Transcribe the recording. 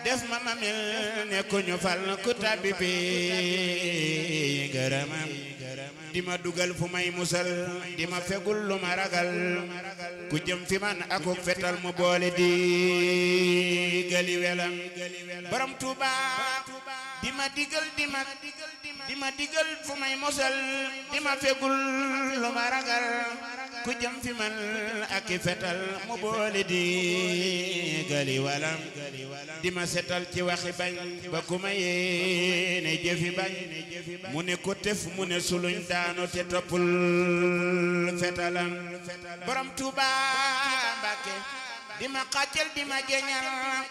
def ma ma mel ne ku ñu fal ku tabbi bi gërëmam di ma dugal fu may musal di ma fegul lu ma ragal ku jëm fi man akuk fetal mu boole di gali welam borom Tuuba di ma digal di ma di ma digal fu may musal di ma fegul lu ma ragal ku jëm fi man ak i fetal mu boole di gali walam di ma setal ci waxi bañ ba ku ma yéene jëfi bañ mu ne ko tef mu ne suluñ daanu te toppul fetalam borom Tuuba Mbàkke di ma xàccal di ma jeñal